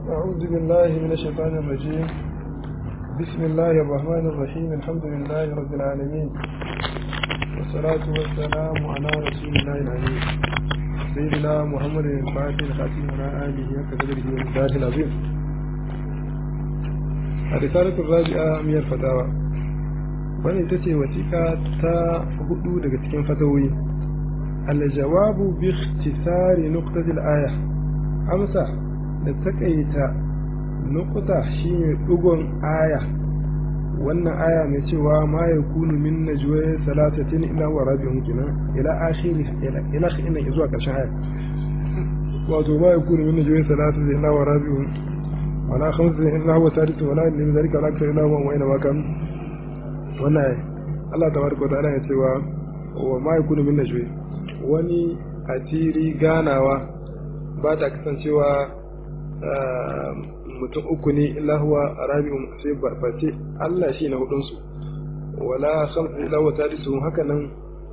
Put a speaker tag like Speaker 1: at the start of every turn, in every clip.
Speaker 1: أعوذ بالله من الشيطان الرجيم بسم الله الرحمن الرحيم الحمد لله رب العالمين والصلاة والسلام على رسول الله العليم سيدنا محمد الفاتح الخاتم على آله وكذبه ومزاج العظيم الرسالة الرابعة من الفتاوى wani ita ce wasiƙa ta hudu daga cikin fatawoyi aljawabu bi ikhtisari nuqtatil aya amsa da takaita nuqta shine dugon aya wannan aya mai cewa ma yakunu min najwa salatatin illa wa rabi'un kina ila akhiri ila ila ina zuwa karshen aya wato ma yakunu min najwa salatatin illa wa rabi'un wala khamsatin illa huwa sadisuhum wala min dhalika wala akthar illa huwa wa ina ma kan wannan Allah tabaraka wa ta'ala ya cewa wa ma yakunu min najwa wani asiri ganawa ba ta kasancewa mutum uku ne illa huwa rabi'un sai barbace Allah shi na hudun su wala khamsu illa huwa sadisu haka nan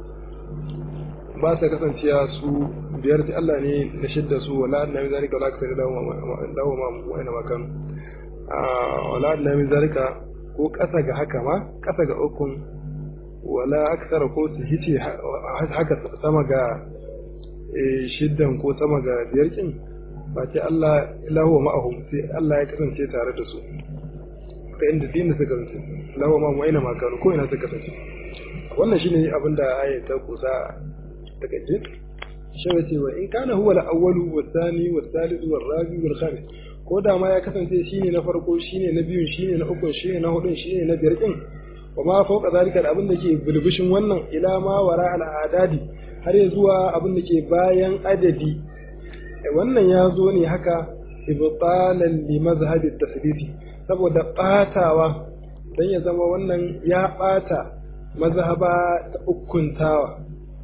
Speaker 1: ba ta kasancewa su biyar ta Allah ne da shidda su wala annabi zalika wala akthar illa huwa ma wa ina makan wala annabi zalika ko ƙasa ga haka ma ƙasa ga ukun wala aksara ko su hice haka sama ga shiddan ko sama ga biyar kin ba ce Allah ilahu ma'ahum sai Allah ya kasance tare da su ka inda dinin suka kasance ilahu ma'ahum aina ma kanu ko ina suka kasance wannan shine abin da ayat ta kusa ta kace shi wace wa in kana huwa al-awwalu wa-thani wa-thalith wa-rabi wal-khamis ko da ma ya kasance shine na farko shine na biyun shine na ukun shine na hudun shine na biyar kin wa ma fauka zalika da abin da ke bulbushin wannan ila ma wara al'adadi har ya zuwa abin da ke bayan adadi wannan ya zo ne haka ibtalan li mazhabi tasdidi saboda batawa dan ya zama wannan ya bata mazhaba ta ukuntawa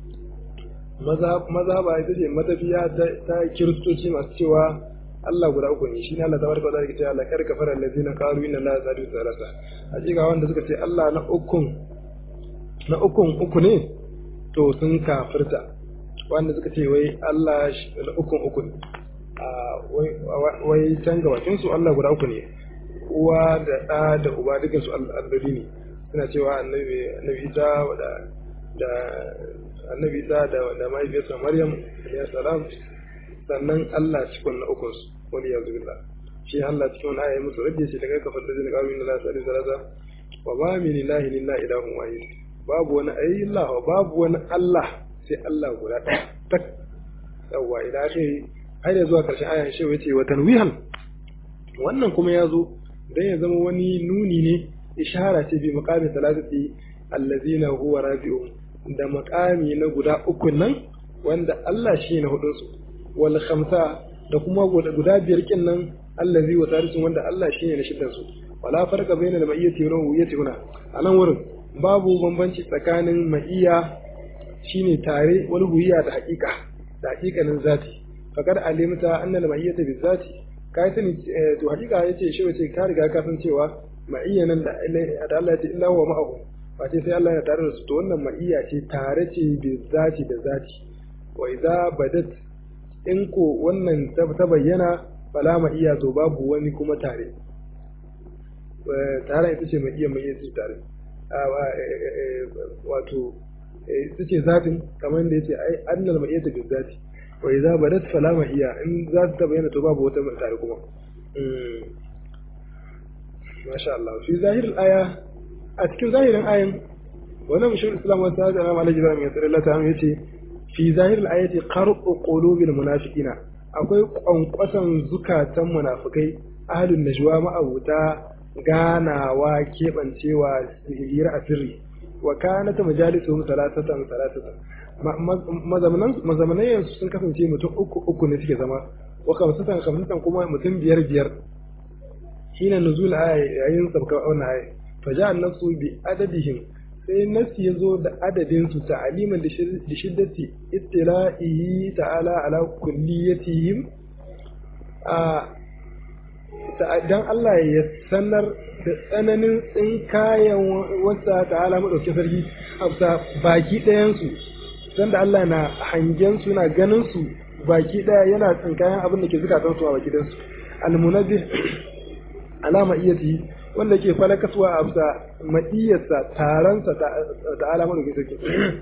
Speaker 1: mazhaba ita ce matafiya ta kiristoci masu cewa Allah guda uku ne shi ne Allah tabaraka wa ta'ala ke cewa laqad kafara allazina qalu inna allaha sadu salasa hakika wanda suka ce Allah na ukun na ukun uku ne to sun kafirta wanda suka ce wai Allah na ukun uku ne wai can gabatin su Allah guda uku ne uwa da ɗa da uba dukan su alloli ne suna cewa annabi annabi Isa da da annabi Isa da da mahaifiyarsa Maryam alayhi salam sannan Allah cikin na ukun su wani ya zubillah shi Allah cikin wani aya musu rage shi daga kafar da zina kawai na lasa da salasa wa ma min ilahi illa ilahun wahid babu wani ayi Allah babu wani Allah sai Allah guda ɗaya tak yawa ila akhiri har ya zuwa karshen ayan shi yace wa tanwihan wannan kuma ya zo dan ya zama wani nuni ne ishara ce bi maqami salatati allazina huwa rabi'un da maqami na guda uku nan wanda Allah shi na hudun su wal khamsa da kuma guda biyar kin nan allazi wa tarisun wanda Allah shine na shiddan su wala farqa bayna al ma'iyyati wa ruhiyyati huna anan wurin babu bambanci tsakanin ma'iyya shine tare wal ruhiyya da haƙiƙa da haƙiƙanin zati fakar alimta anna al ma'iyyata bi zati kai sani to haƙiƙa yace shi wace ka riga ka san cewa ma'iyya nan da Allah ya ce illa huwa ma'ahu face sai Allah ya tare da su to wannan ma'iyya ce tare ce bi zati da zati wa idza badat in ko wannan ta bayyana fala ma iya to babu wani kuma tare tare ita ce mai iya mai iya tare wato ita ce zatin kamar da yace ai annal ma iya ta bi zati wa idza badat fala ma iya in za ta bayyana to babu wata mai tare kuma masha Allah fi zahirin aya a cikin zahirin ayan wannan mushrik islam wa sa'ad imam al-jibran ya tsare Allah ta yace fi zahirin ayati qarqu qulubil munafiqina akwai kwankwasan zukatan munafikai ahlun najwa ma'abuta ganawa kebancewa hira a sirri wa kanat majalisuhum salatatan salatatan mazamanan mazamanan sun kasance mutum uku uku ne suke zama wa kamsatan kamsatan kuma mutum biyar biyar shine nuzul aya yayin sabka wannan aya fa ja'a nasu bi adadihim sai nasi ya zo da adadin su ta'aliman da shiddati ittila'ihi ta'ala ala kulliyatihim a dan Allah ya sanar da tsananin tsinkayen wasa ta'ala madauki sarki hafsa baki ɗayan su dan da Allah na hangen su na ganin su baki ɗaya yana tsinkayen abin da ke zukatan su a baki ɗayan su almunabbih alama iyati wanda ke falakaswa a bisa maiyarsa taransa ta alamar da sarki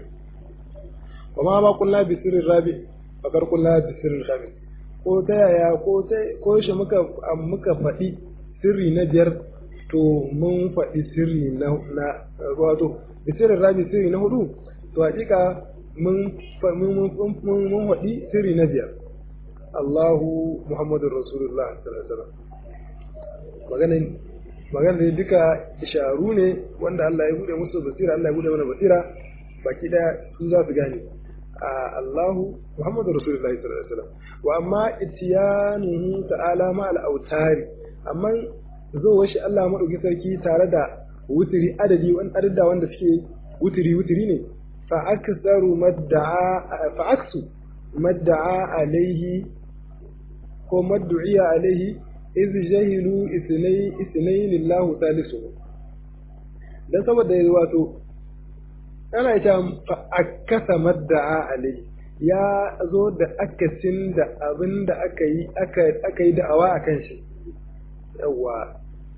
Speaker 1: wa ma ba kullu bi sirrin rabi bakar kullu bi sirrin rabi ko ta yaya ko ta ko shi muka muka faɗi sirri na biyar to mun faɗi sirri na na wato bi sirrin rabi sirri na hudu to hakika mun mun mun faɗi sirri na biyar Allahu Muhammadur Rasulullah sallallahu alaihi wasallam maganin magana ne duka isharu ne wanda Allah ya bude musu basira Allah ya bude mana basira baki daya su za su gane Allahu Muhammadu Rasulullahi sallallahu alaihi wasallam wa amma itiyanuhu ta'ala ma al-autari amma zo washi Allah madauki sarki tare da wutiri adadi wani adada wanda suke wutiri wutiri ne fa aksaru madda'a fa aksu madda'a alaihi ko maddu'iya alaihi iz jahilu isnai isnai lillahu thalithu dan saboda wato ana ita akasa madda'a alai ya zo da akasin da abin da aka yi aka yi da'awa a kan shi yawa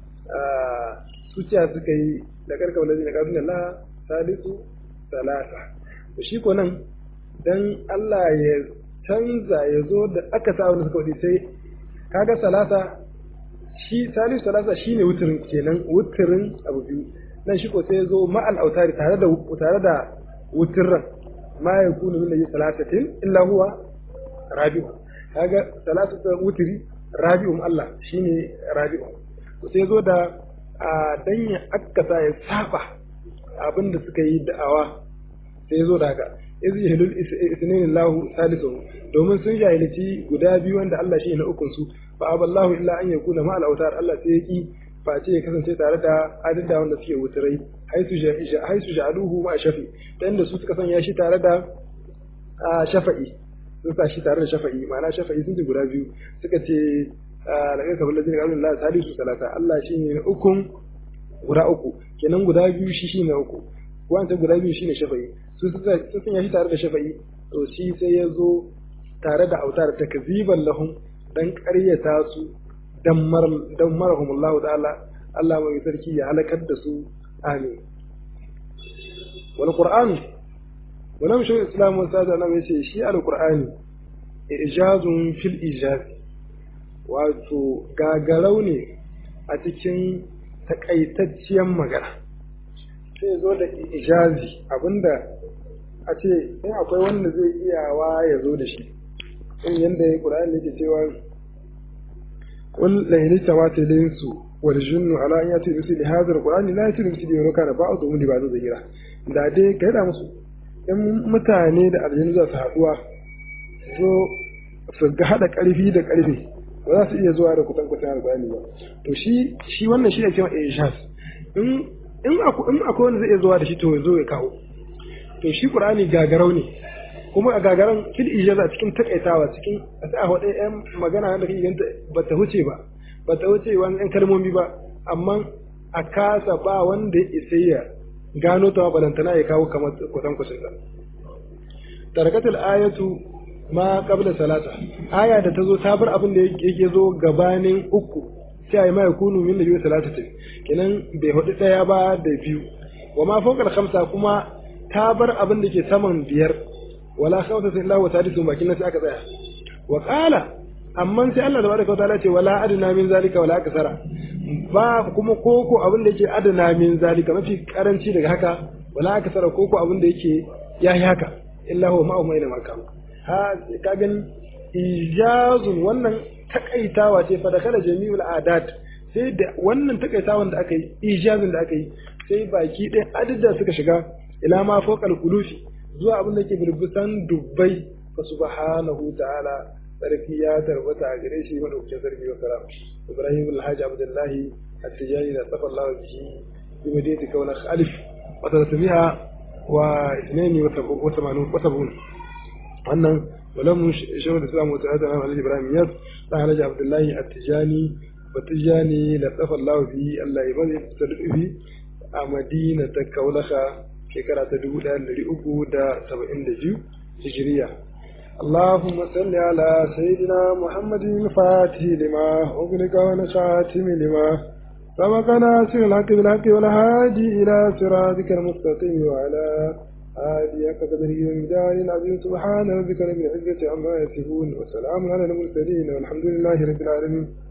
Speaker 1: suciya suka yi da karka wani da kafin Allah salisu salasa to shi ko nan dan Allah ya canza ya zo da aka sa wani suka wadi sai kaga salasa shi salisu salasa shine wuturin kenan wuturin abu biyu nan shi ko sai ya zo ma'al autari tare da tare da wutirran ma ya kunu min nabi salasatin illa huwa rabi'u kaga salasatu wutiri rabi'un Allah shine rabi'u to sai zo da dan ya akkasa ya saba abinda suka yi da'awa sai zo da haka iz yahlul isnain Allah salisu domin sun jahilci guda biyu wanda Allah shi na ukun su fa aballahu illa an yakuna ma'al autar Allah sai ya ki face ya kasance tare da adada wanda suke wuturai haisu ja'aluhu ma shafi ta inda su suka sanya shi tare da shafa'i sun sa shi tare da shafa'i ma'ana shafa'i sun ce guda biyu suka ce da kai kafin lajin ƙarfin Allah salisu salata Allah shi ne na ukun guda uku kenan guda biyu shi shi ne uku wancan guda biyu shi ne shafa'i sun sanya shi tare da shafa'i to shi sai ya zo tare da autar takziban lahum dan ƙaryata su dan marahumullahu ta'ala Allah mai sarki ya halakar da su amin wal qur'an wala mu shi islam wa sada na yace shi al qur'ani ijazun fil ijaz wato gagarau ne a cikin takaitacciyar magana sai zo da ijazi abinda a ce in akwai wanda zai iyawa ya zo da shi in yanda ya qur'ani yake cewa قل لئن اجتمعت الانس والجن على ان ياتوا بمثل هذا القران لا ياتوا بمثله ولو كان بعضهم لبعض ظهيرا da dai ka yada musu in mutane da aljanu za su haduwa so su ga hada karfi da karfi ba za su iya zuwa da kutan kutan alƙur'ani ba to shi shi wannan shi ne cewa ishas in in akwai in akwai wanda zai iya zuwa da shi to ya zo ya kawo to shi qur'ani gagarau ne kuma a gagaran fil ijaza cikin takaitawa cikin a sai a hudu yan magana da kake ganta ba ta huce ba ba ta huce wani yan kalmomi ba amma a kasa ba wanda ya isa ya gano ta balantana ya kawo kamar kusan kusan sa tarakatul ayatu ma qabla salata aya da ta zo ta bar abin da yake zo gabanin uku sai ai ma yakunu min nabi salatatin kenan bai hudu daya ba da biyu wa ma fawqa khamsa kuma ta bar abin da ke saman biyar wala khawfa illa wa sadisu bakin nan sai aka tsaya wa qala amma sai Allah tabaraka wa ta'ala ce wala adna min zalika wala aksara ba kuma koko abin da yake adna min zalika mafi karanci daga haka wala aksara koko abin da yake yayi haka illa huwa ma'ahu maina makam ha ka gani ijazun wannan takaitawa ce fa da kala jami'ul adat sai da wannan takaitawan da aka yi ijazun da aka yi sai baki ɗaya adada suka shiga ila ma fawqal qulufi zuwa abin da ke burbusan dubbai fa subhanahu ta'ala sarki ya tarbata a gare shi madaukakin sarki wa salam ibrahim alhaji abdullahi at-tijani da safa Allah bihi bi madinati kauna alif wa tartamiha wa ithnaini wa thamanun wa sabun wannan ولم شيخ الاسلام وتعالى على ابراهيم ياس alhaji abdullahi at-tijani batijani latafa Allah bihi Allah ya bari fi a Madina ta Kaulaha shekara ta dubu ɗaya da uku da saba'in da biyu hijiriya اللهم صل على سيدنا محمد الفاتح لما أغلق ونشاتم لما سبق ناصر الحق بالحق والهادي إلى صراطك المستقيم وعلى آله قدره ومدار العظيم سبحان ربك رب العزة عما يصفون وسلام على المرسلين والحمد لله رب العالمين